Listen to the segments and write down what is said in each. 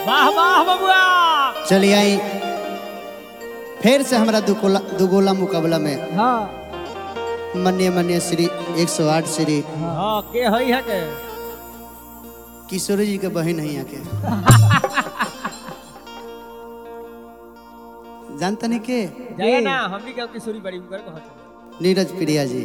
वाह वाह बबुआ चलिए आई फिर से हमारा दुगोला दुगोला मुकाबला में हाँ मन्य मन्य श्री 108 श्री हाँ के हई है के किशोर जी के बहन है यहाँ के जानता नहीं के जाइए ना हमनी के किशोरी बड़ी उनकर कहत नीरज प्रिया जी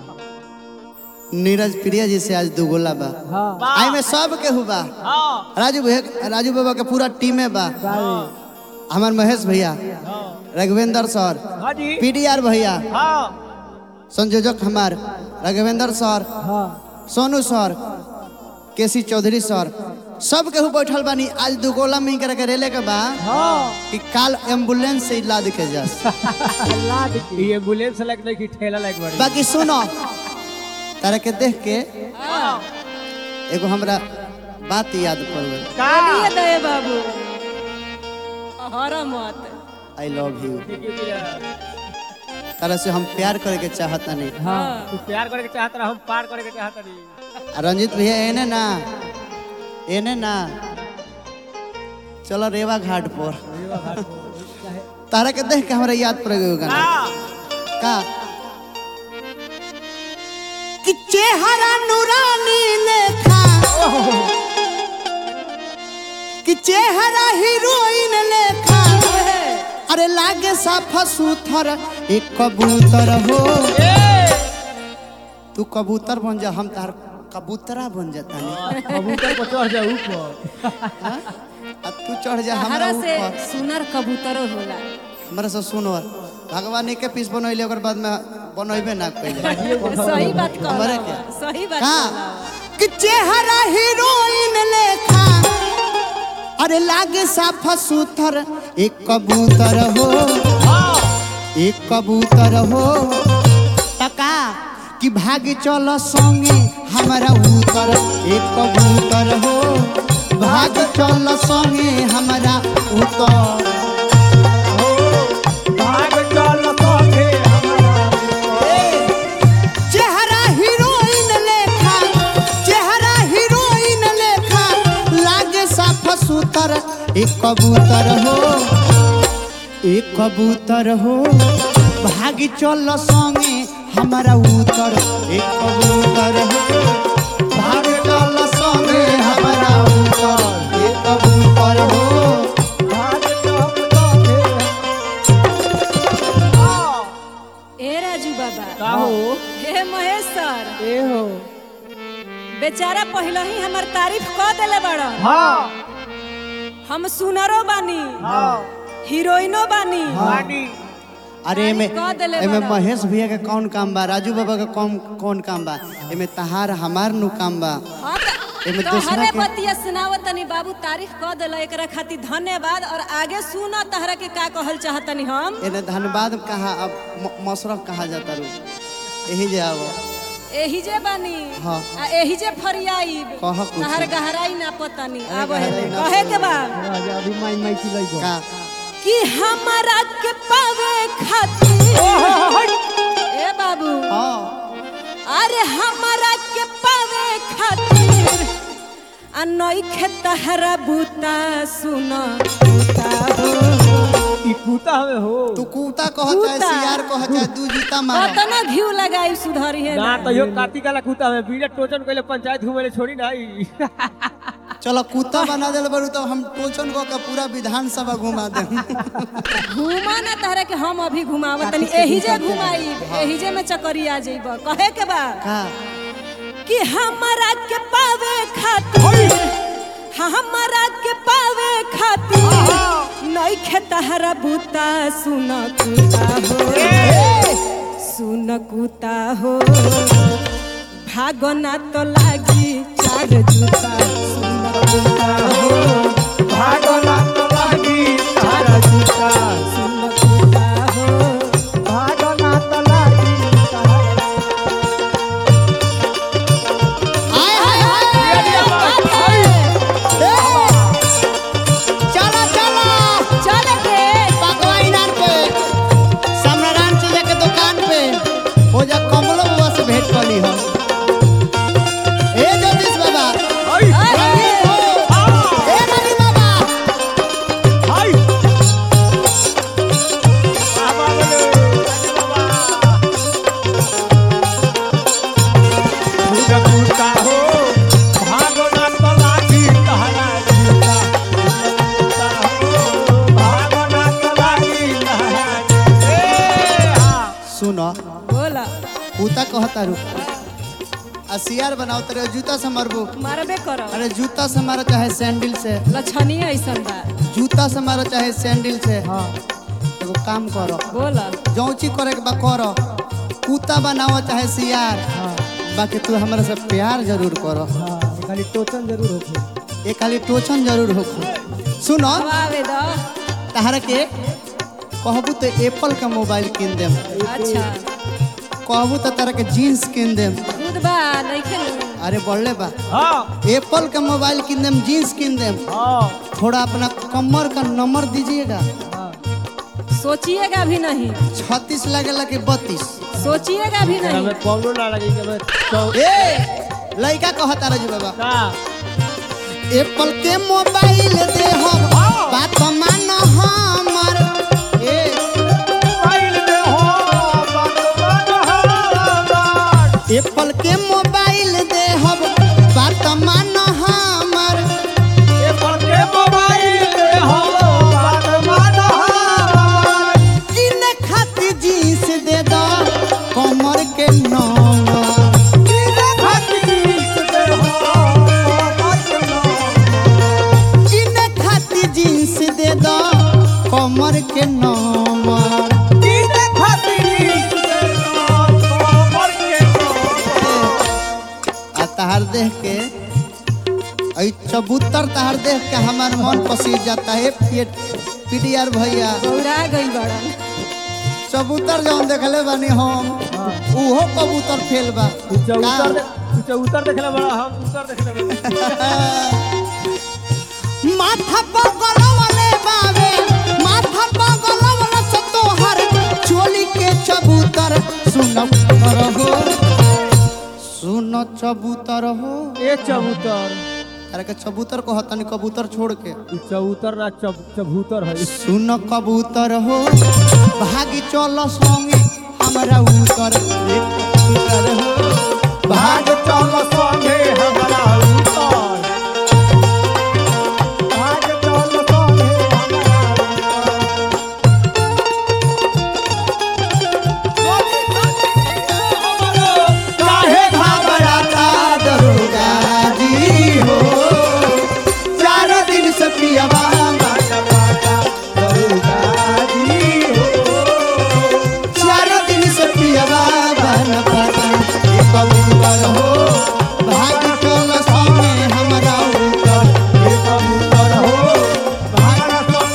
नीरज प्रिया जी से आज दुगोला बा हाँ आई में सब के हुआ हाँ राजू भैया राजू बाबा के पूरा टीमे बा हमार महेश भैया हाँ रघुवेंद्र सर हाँ जी पीडीआर भैया हाँ संयोजक हमार राघवेंद्र सर हाँ सोनू सर केसी चौधरी सर सब केहू बैठल बानी आज दुगोला में करके रेले के बा हाँ कि काल एम्बुलेंस से इलाज के जा ये एम्बुलेंस लायक नहीं कि ठेला लायक बड़ी बाकी सुनो तारा के देख के एगो हमरा बात याद पड़ गई का चलिए दे बाबू हर मत आई लव यू तारा से हम प्यार करे के चाहता नहीं हाँ तू प्यार करे के चाहत रहा हम पार करे के चाहत नहीं आ रंजित भैया एने ना एने ना चलो रेवा घाट पर तारा के देख के हमरा याद पड़ गई गाना का कि चेहरा नूरानी लेखा कि चेहरा हीरोइन लेखा अरे लागे साफा सुथर एक कबूतर हो तू कबूतर बन जा हम तार कबूतरा बन जाता नहीं कबूतर को चढ़ जा ऊपर अब तू चढ़ जा हमरा हरा से ऊपर सुनर कबूतरो होला हमरा से सुनो भगवान के पीस बनैले ओकर बाद में बनैबे ना कइले सही बात हमारे कहला क्या? सही बात का कहला कि चेहरा हीरोइन लेखा अरे लागे साफा सुथर एक कबूतर हो एक कबूतर हो टका कि भाग चल संगे हमारा उतर एक कबूतर हो भाग चल संगे हमारा उतर भाग चल संगे चेहरा हीरोइन लेखा चेहरा हीरोइन लेखा लागे साफ सुतर एक कबूतर हो एक कबूतर हो भागी चल संगे हमारा उतर एक कबूतर हो भाग चल संगे हमारा उतर एक कबूतर हो भाग चल संगे ए राजू बाबा का हो हे महेश सर ए हो बेचारा पहले ही हमर तारीफ क देले बड़ हाँ हम सुनरो बानी हाँ हीरोइनो बानी पानी अरे एमे कह देले एमे बड़ा। महेश भैया के कौन काम बा राजू बाबा के कौन कौन काम बा एमे तहार हमार नु काम बा हाँ एमे तो दूसरा हरे के- बतिया सुनावत तनी बाबू तारीफ क देला एकरा खातिर धन्यवाद और आगे सुना तहरा के का कहल चाहतनी हम एने धन्यवाद कहा अब म- मशरफ कहा जाता रू यही जे आवो एही जे बानी हाँ। आ एही जे फरियाईब कह कुछ। तहर गहराई ना पतानी अरे आब है गहराई ना कहे के बा अभी माई माई चिल्लाई का कि हमारा के पावे खातिर ए बाबू हाँ अरे हमारा के पावे खातिर आ नइखे तहरा बूता सुन बूता हो ई कुत्ता हमें हो तू कूता कह चाहे कूता। सियार कह चाहे दू जूता मार कतना घिउ लगाई सुधरी है ना तो यो काती काला कुत्ता हमें बिना टोचन कइले पंचायत घुमेले छोड़ी नहीं चलो कूता बना देल बरू तो हम टोचन को के पूरा विधानसभा घुमा दे घुमा ना तहरा के हम अभी घुमावत तनी एही जे घुमाई एही जे में चकरी आ जइब कहे के बा का कि हमारा के पावे खातिर हमारा के पावे खातिर नइखे तहरा बूता सुन कुता हो सुन कुता हो भागना तो लागी चार जूता सुन कुता हो भागला तो लागी तारा जूता सुन कुता हो भागला तो लागी तारा हाय हाय हाय चलो चलो चले के पकवाई नार पे समरान चीजा के दुकान पे हो जा कमलो बाबा से भेंट कर ली हम ए जगदीश बाबा आई अरे, ए ननी बाबा सुनो बोला कुत्ता कहता रू आ सियार बनाओ तेरे जूता से मरबू मारबे कर अरे जूता से मारो चाहे सैंडल से लक्षणी ऐसन बा जूता से मारो चाहे सैंडल से हाँ एगो काम करो बोला जौची करे के बा करो कुत्ता बनाओ चाहे सियार हाँ बाकी तू हमरा से प्यार जरूर करो हाँ ये खाली टोचन जरूर होखे ये खाली टोचन जरूर हो सुनो अब आवे द तहरा के कहबू तो एप्पल का मोबाइल किन देम अच्छा कहबू तो तारा के जीन्स किन देम दूध बा नइखे नु अरे बढ़ले बा हाँ एप्पल का मोबाइल किन देम जीन्स किन देम हाँ थोड़ा अपना कमर का नंबर दीजिएगा हाँ सोचिएगा भी नहीं छत्तीस लगेला कि बत्तीस सोचिएगा भी नहीं हमें पौनो ना लगी कि हमें चौ ए लड़का कहता रहे बाबा का एप्पल के मोबाइल दे हम बात मान हमर ए एप्पल के मोबाइल दे हम बात मान हमर किन खातिर जींस दे दो कमर के नंबर किन खातिर जींस दे दो कमर के नंबर आ तहार देख के ऐ चबूतर तहार देख के हमार मन पसीज जाता है पीडीआर भैया गौरा गई बड़ा चबूतर जौन देखले बानी हम उहो कबूतर फेल बा तू चौतर का? तू चौतर देखले बड़ा हम उतर देखले बड़ा माथा पगलवले बावे माथा पगलवले से तोहर चोली के चबूतर सुन रहो सुन चबूतर हो ए चबूतर अरे के चबूतर को हतनी कबूतर छोड़ के तू चौतर ना चब चबूतर है सुन कबूतर हो भागी चल संगे हमरा उतर एक कबूतर हो भाग चल संगे हमरा उतर भाग चल संगे काहे घबराता दरोगा जी हो चार दिन से पियवा चार दिन से पियवा बन पता ये कबूतर हो भाग चल संगे हमरा ऊपर ये कबूतर हो भाग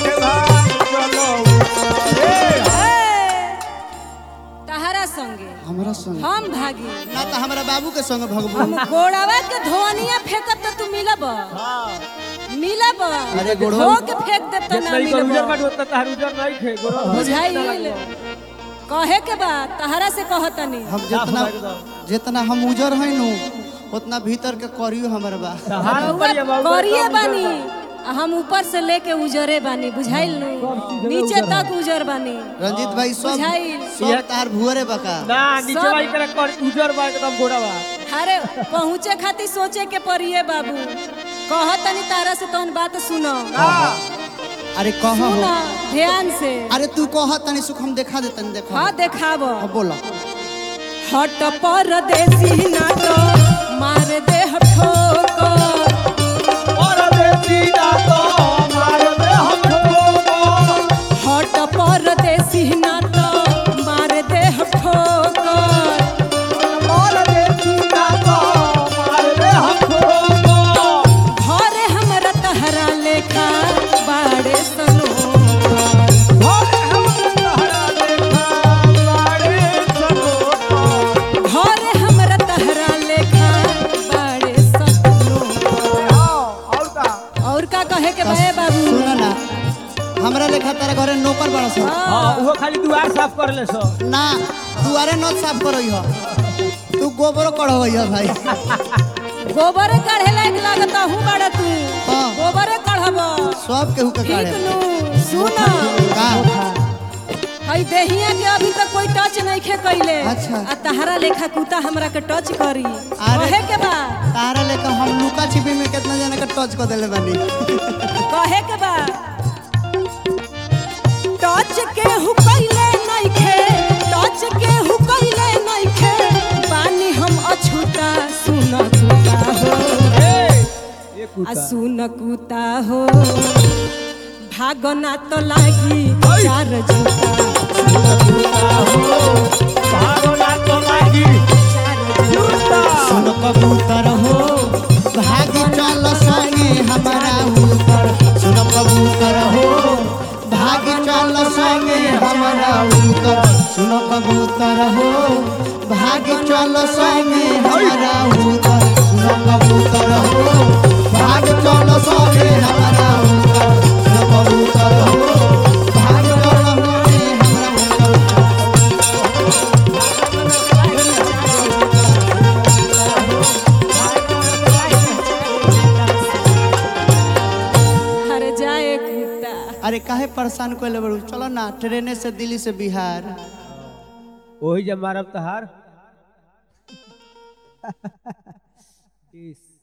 तहरा संगे हमरा संग हम भागी ना तो हमरा बाबू के संग भगबू हम गोड़वा के धोनिया फेंकब तो तू मिलब मिलब अरे गोड़वा- धो के फेंक देब तो ना नहीं कर उजर मिलब काट होता तार उजर नहीं खे गोरो बुझाइल कहे के बा तहरा से कहतनी हम जितना जितना हम उजर है नु उतना भीतर के करियो हमर बा हाथ पर ये बाबू करिए बानी आ हम ऊपर से लेके उजरे बानी बुझाइल नु नीचे तक उजर बानी रंजीत भाई सब बुझाइल। सब तार भुअरे बका ना नीचे सब- वाली करे कर उजर बा एकदम गोरा बा अरे पहुँचे खातिर सोचे के पड़िए बाबू कहतनी तारा से तोन बात सुनो अरे कह हो सुनो ध्यान से अरे तू कह तनी सुख हम देखा दे तनी देखा हाँ देखाब अब बोला हट परदेसी ना तो मार दे ठोकर हट परदेसी ना तो मार दे ठोकर घरे हमरा तहरा लेखा बाड़े सनो घरे हमरा तहरा लेखा बाड़े सनो और का कहे के बे बाबू सुन ना हमरा लेखा तारा घरे नौकर बड़ा सा हाँ वो खाली दुआर साफ कर ले सो ना दुआरे न साफ करई हो तू गोबरो कढ़वई हो भाई गोबर काढ़े लायक लागता हूँ बड़ा तू हाँ। गोबर काढ़ब सब केहू के ठीक काढ़े नु सुन का हई देहिया के अभी तक कोई टच नहीं खे कैले अच्छा। आ तहरा लेखा कुत्ता हमरा के टच करी कहे के बा तारा लेकर हम लुका छिपी में कितना जना के टच कर देले बानी कहे के बा टच के हु कैले नहीं खे टच के हु सुन कुता हो भागना तो लागी चार जूता सुन कबूतर हो भाग चल संगे हमारा ऊपर सुन कबूतर हो भाग चल संगे हमारा ऊपर सुन कबूतर हो भाग चल संगे हमारा ऊपर सुन कबूतर हो भाग चल संगे हमारा ऊपर सुन कबूतर हो भाग चल संगे हमारा ऊपर हर जाए कुत्ता अरे काहे परेशान कोले बड़ू चलो ना ट्रेने से दिल्ली से बिहार वही जब मारब तहार इस